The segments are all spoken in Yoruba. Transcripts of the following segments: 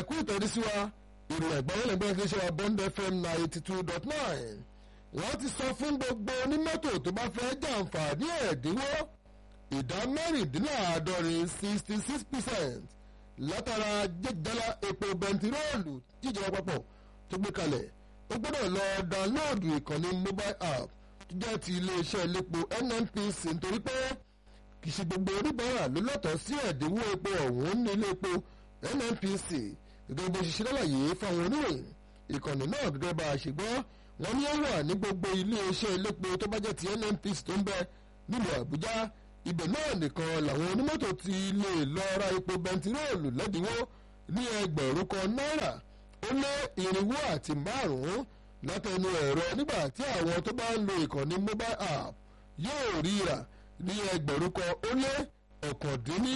ẹ̀kú ìtọ́jú sí wa ìròyìn àgbáyé lẹ́gbẹ́ kí ṣe wa bond fm ninety two dot nine wọ́n ti sọ fún gbogbo onímọ́tò tó bá fẹ́ jàǹfààní ẹ̀dínwó ìdá mẹ́rìndínláàádọ́rin sixty six percent látara jẹ́jẹ́lá epo bẹntiróòlù jíjọba papọ̀ tó gbé kalẹ̀ ó gbọ́dọ̀ lọ dáńlóòdù ìkànnì mobile app tó jẹ́ ti iléeṣẹ́ elépo nnpc nítorí pé kì í ṣe gbogbo oníbàárà ló lọ́tọ̀ọ́ sí ẹ̀dínwó epo ọ̀hún ní ilé epo nnpc gẹ́gẹ́ bó ṣe ṣe lálàyé fáwọn oníròyìn ìkànnì náà gẹ́gẹ́ bá a ṣe gbọ́ wọ́n ní ó wà ní gbogbo iléeṣẹ́ elépo tó bá jẹ́ ti nnpc tó ń bẹ nílùú àbújá ibẹ̀ náà nìkan làwọn onímọ́tò ti lè lọ ra epo bẹntiróòlù lẹ́dínwó ní ẹgbẹ̀rún kan náírà ó lé irinwó àti márùn-ún látẹnu ẹ̀rọ nígbà tí àwọn tó bá ń lo ìkànnì mobile app yóò ríra ní ẹgbẹ̀rún kan ó lé ọ̀kàndínní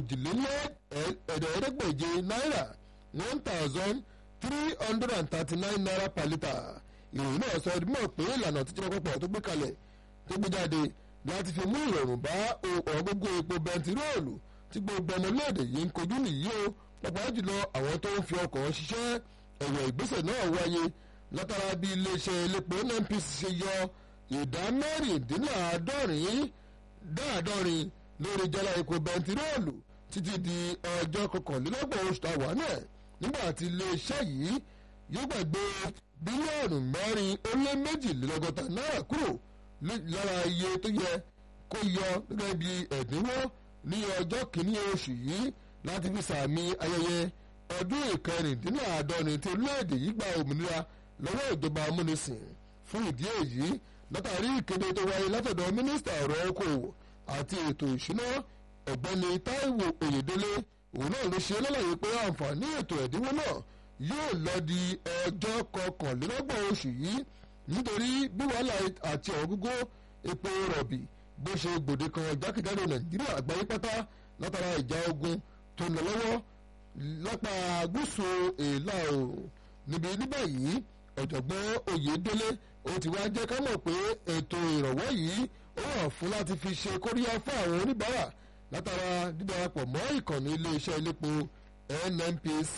òjìlélẹ́ẹ̀ẹ́dẹ́gbèje náírà one thousand three hundred and thirty-nine naira per litre ìròyìn náà sọ ọdún mọ̀ pé ìlànà tíjọba pọ̀ tó gbé kalẹ̀ tó gbé jáde láti fi mú ìrọ̀rùn bá ọ̀gbogbo epo bẹntiróòlù tí gbogbo ọmọléèdè yìí ń kojú nìyí o pàápàá jùlọ àwọn tó ń fi ọkọ̀ ṣiṣẹ́ ẹ̀wọ̀ ìgbésẹ̀ náà wáyé látara bí iléeṣẹ́ elépo nnpc ṣe yọ ìdá mẹ́rìndínláàádọ́rin dáàdọ́rin lórí jálá epo bẹntiróòlù títí di ọjọ́ kọkànlélọ́gbọ̀n oṣù tàwa náà nígbà tí iléeṣẹ́ yìí yóò gbàgbé bílíọ̀nù mẹ́rin ó lé méjìlélọ́gọ́ta náírà kúrò lára iye tó yẹ kó yọ gẹ́gẹ́ bí ẹ̀dínwó ní ọjọ́ kìíní oṣù yìí láti fi sàmì ayẹyẹ ọdún ìkẹrìndínláàádọ́rin tí orílẹ̀-èdè yìí gba òmìnira lọ́wọ́ ìjọba amúnisìn fún ìdí èyí látàrí ìkéde tó wáyé látọ̀dọ̀ mínísítà ọ̀rọ̀ okòwò àti ètò ìṣúná ọ̀gbẹ́ni táíwò oyèdélé òun náà ló ṣe lálàyé pé àǹfààní ètò ẹ̀dínwó náà yóò lọ di ọjọ́ kọkànlélọ́gbọ̀n oṣù yìí nítorí bí wàhálà àti ọ̀gógó epo rọ̀bì bó ṣe gbòde kan jákèjádò nàìjíríà àgbáyé pátá látara ìjà ogun tó ń lọ lọ́wọ́ lápá gúúsù èèlà oòrùn níbi níbẹ̀ yìí ọ̀jọ̀gbọ́n oyèdélé ó ti wá jẹ́ ká mọ̀ pé ètò ìrànwọ́ yìí ó wà fún láti fi ṣe kóríyá fún àwọn oníbàárà látara dídarapọ̀ mọ́ ìkànnì iléeṣẹ́ elépo nnpc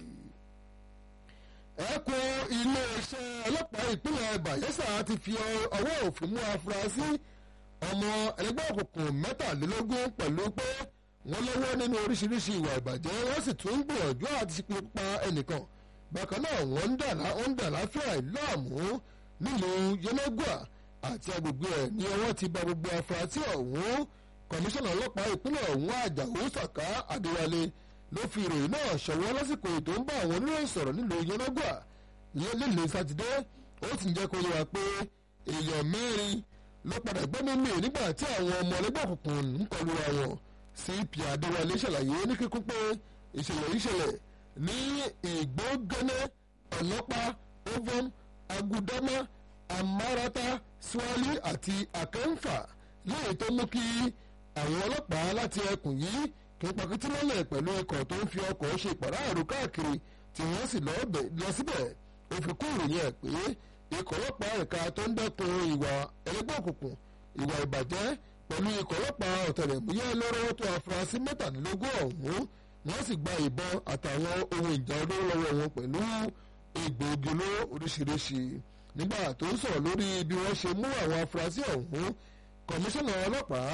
ẹkùn iléeṣẹ́ ọlọ́pàá ìpínlẹ̀ bayelsa ti fi ọwọ́ òfin mú afurasí ọmọ ẹlẹgbẹ́ òkùnkùn mẹ́tàlélógún pẹ̀lú pé wọ́n lọ́wọ́ nínú oríṣiríṣi ìwà ìbàjẹ́ wọ́n sì tún ń gbìyànjú àti ṣe pa ẹnìkan bákan náà wọ́n ń dà láfíà ìlọ́àmú nílùú yẹnẹgùà àti agbègbè ẹ̀ ní ọwọ́ ti ba gbogbo afurasí ọ̀hún kọmíṣánná ọlọ́pàá ìpínlẹ̀ ọ̀hún àjàó sàká adéwálé ló fi ìròyìn náà ṣọwọ́ lásìkò ètò ń bá àwọn oníròyìn sọ̀rọ̀ nílùú yẹnàgbà lílé sátidé ó sì ń jẹ́ kó yẹ wá pé èèyàn mẹ́rin ló padà gbẹ́mí mi nígbà tí àwọn ọmọ ẹlẹ́gbẹ́ òkùnkùn ń kọlu ra wọn cp adéwálé ṣàlàyé ní kíkún pé ìṣẹ̀lẹ̀ yìí ṣẹlẹ̀ ní ìgbógẹ́nẹ́ ọlọ́pàá ovom agudama amárata swali àti akẹ́ńfà lẹ́yìn tó mú kí àwọn ọlọ́pàá láti ẹkùn yìí kí n pàkìtì mọ́lẹ̀ pẹ̀lú ikọ̀ tó ń fi ọkọ̀ ṣe ìpàráàrò káàkiri tí wọ́n sì lọ síbẹ̀ ó fi kún ìròyìn ẹ̀ pé ikọ̀ ọlọ́pàá ẹ̀ka tó ń dẹ́kun ìwà ẹlẹ́gbẹ́ òkùnkùn ìwà ìbàjẹ́ pẹ̀lú ikọ̀ ọlọ́pàá ọ̀tẹlẹ̀múyẹ́ lọ́rọ́ tó afurasí mẹ́tàdínlógún ọ̀hún wọ́n sì gba ìbọn àtàwọn ohun ìjà olóró lọ́wọ́ wọn pẹ̀lú egbòogi olóró oríṣiríṣi nígbà tó ń sọ̀rọ̀ lórí bí wọ́n ṣe mú àwọn afurasí ọ̀hún kọmíṣánná ọlọ́pàá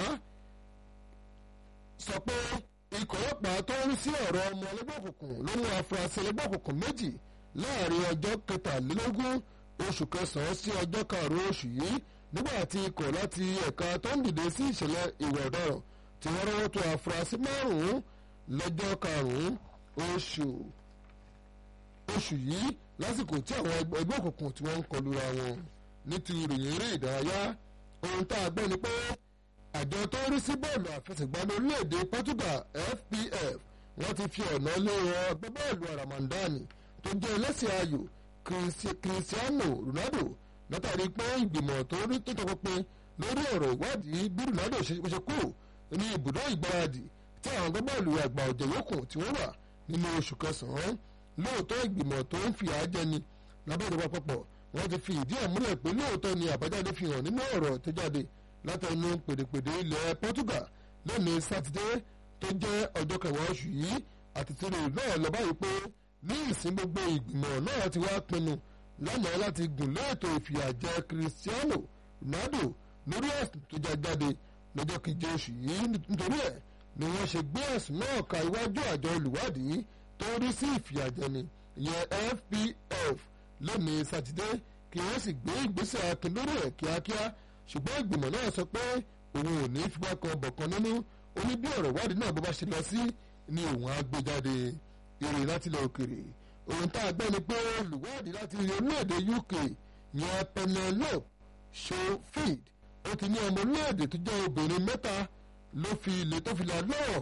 sọ pé ikọ̀ ọlọ́pàá tó ń sí ọ̀rọ̀ ọmọ ẹlẹ́gbẹ́ òkùnkùn ló mú afurasí ẹlẹ́gbẹ́ òkùnkùn méjì láàrin ọjọ́ kẹtàlélógún oṣù kẹsàn-án sí ọjọ́ karùn-ún oṣù yìí nígbà tí ikọ̀ láti ẹ̀ka tó ń dìde sí ìṣẹ̀lẹ̀ ìwà ọ̀daràn tí wọ́n rọ́wọ́ tó afurasí márùn-ún lọ́jọ́ karùn-ún oṣù oṣù yìí lásìkò tí àwọn ẹgbẹ́ òkùnkùn tí wọ́n ń kọlu ra wọn ní ti ìròyìn eré ìdárayá ohun tá a gbọ́ ni pé àjọ tó ń rí sí bọ́ọ̀lù àfẹsẹ̀gbá lórílẹ̀‐èdè Portugal FPF wọ́n ti fi ọ̀nà lé wọn agbábọ́ọ̀lù aramandani tó jẹ́ ẹlẹ́sìn ayò Cristiano Ronaldo látàrí pé ìgbìmọ̀ tó rí tó tọpinpin lórí ọ̀rọ̀ ìwádìí bí Ronaldo ṣe kú ní ibùdó ìgbáradì tí àwọn agbábọ́ọ̀lù àgbà ọ̀jẹ̀ yòókù tí wọ́n wà nínú oṣù kẹsàn-án lóòótọ́ ìgbìmọ̀ tó ń fi àjẹni lábẹ́ ìjọba àpapọ̀ wọ́n ti fi ìdí ẹ̀ múlẹ̀ pé lóòótọ́ ni àbájáde fi hàn nínú ọ̀rọ̀ tó jáde látẹnu pèdèpèdè ilẹ̀ Portugal lónìí sátidé tó jẹ́ ọjọ́ kẹwàá oṣù yìí àti tìrì náà lọ báyìí pé ní ìsìn gbogbo ìgbìmọ̀ náà ti wá pinnu lánàá láti gùn lé ètò ìfìyàjẹ Cristiano Ronaldo lórí ẹ̀sùn tó já jáde lọ́jọ́ keje oṣù yìí nítorí ẹ̀ ni wọ́n ṣe gbé ẹ̀sùn náà ka iwájú àjọ olùwádìí tó rí sí ìfìyàjẹni ìyẹn FPF lónìí sátidé kí wọ́n sì gbé ìgbésẹ̀ akin lórí ẹ̀ kíákíá ṣùgbọ́n ìgbìmọ̀ náà sọ pé òun ò ní fipá kan bọ̀kan nínú ó ní bí ọ̀rọ̀ ìwádìí náà bó bá ṣe lọ sí ni òun á gbé jáde ìròyìn láti ilẹ̀ òkèrè òun tá a gbọ́ ni pé olùwádìí láti orílẹ̀-èdè UK yẹn Penelope Schofield ó ti ní ọmọ orílẹ̀-èdè tó jẹ́ obìnrin mẹ́ta ló fi ilé tó fi là lọ́ọ̀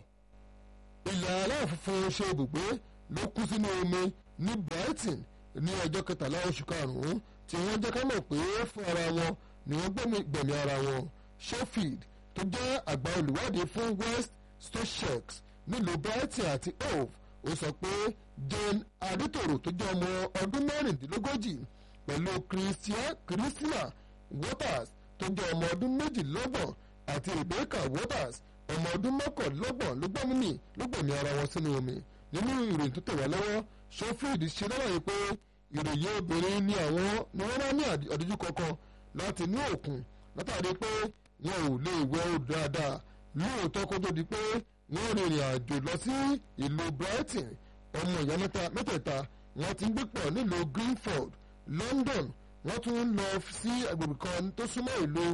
ilẹ̀ aláwọ̀ funfun ṣe ibùgbé ló kú sínú omi ní Brighton ní ọjọ́ kẹtàlá oṣù karùn-ún tí wọ́n jẹ́ ká mọ̀ pé fún ara wọn ni wọ́n gbẹ̀mí ara wọn Schofield tó jẹ́ àgbà olùwádìí fún West Sussex nílùú Brighton àti Hove ó sọ pé Jane Adétòrò tó jẹ́ ọmọ ọdún mẹ́rìndínlógójì pẹ̀lú Christina Waters tó jẹ́ ọmọ ọdún méjìlélọ́gbọ̀n àti Rebecca Waters ọmọ ọdún mọ́kànlélọ́gbọ̀n ló gbẹ́mí ló gbẹ̀mí ara wọn sínú omi nínú ìròyìn tó tẹ̀ wá lọ́wọ́ Schofield ṣe lọ́wọ́ pé ìròyìn obìnrin ni àwọn ni wọ́n rán ní àdójú kankan láti inú òkun látàrí pé wọn ò lè wẹ odò dáadáa lóòótọ́ kó tó di pé wọ́n rìnrìn àjò lọ sí ìlú Brighton ọmọ ìyá mẹ́tẹ̀ẹ̀ta wọ́n ti ń gbé pọ̀ nílùú Greenford London wọ́n tún ń lọ sí agbègbè kan tó súnmọ́ ìlú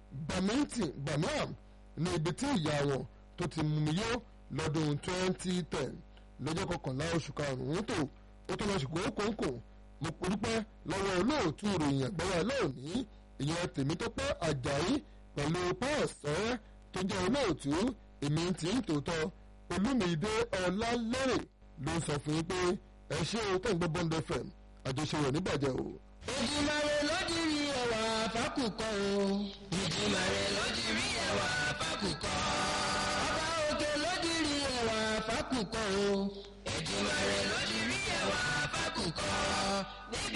Birmingham ní ibi tí ìyá wọn tó ti mumi yó lọ́dún 2010 lọ́jọ́ kọkànlá oṣù karùn-ún tó ó tó lọ ṣùgbọ́n kòńkò mo dúpẹ́ lọ́wọ́ olóòtú ìròyìn àgbáyà lónìí ìyẹn Tèmítọ́pẹ́ Àjàyí pẹ̀lú paul sọ́rẹ́ tó jẹ́ olóòtú èmi tí ń tòótọ́ Olúmídé Ọlálẹ́rẹ̀ ló sọ fún yín pé ẹ ṣé o tó ń gbọ́ Bond FM àjọṣe rẹ̀ níbàjẹ́ o. Èdùmàrè ló di rí ẹwà fákùkọ o. Èdùmàrè ló di rí ẹwà fákùkọ. Ọba òkè ló di rí ẹwà fákùkọ o. Èdùmàrè ló di rí ẹwà fákùkọ. Níbi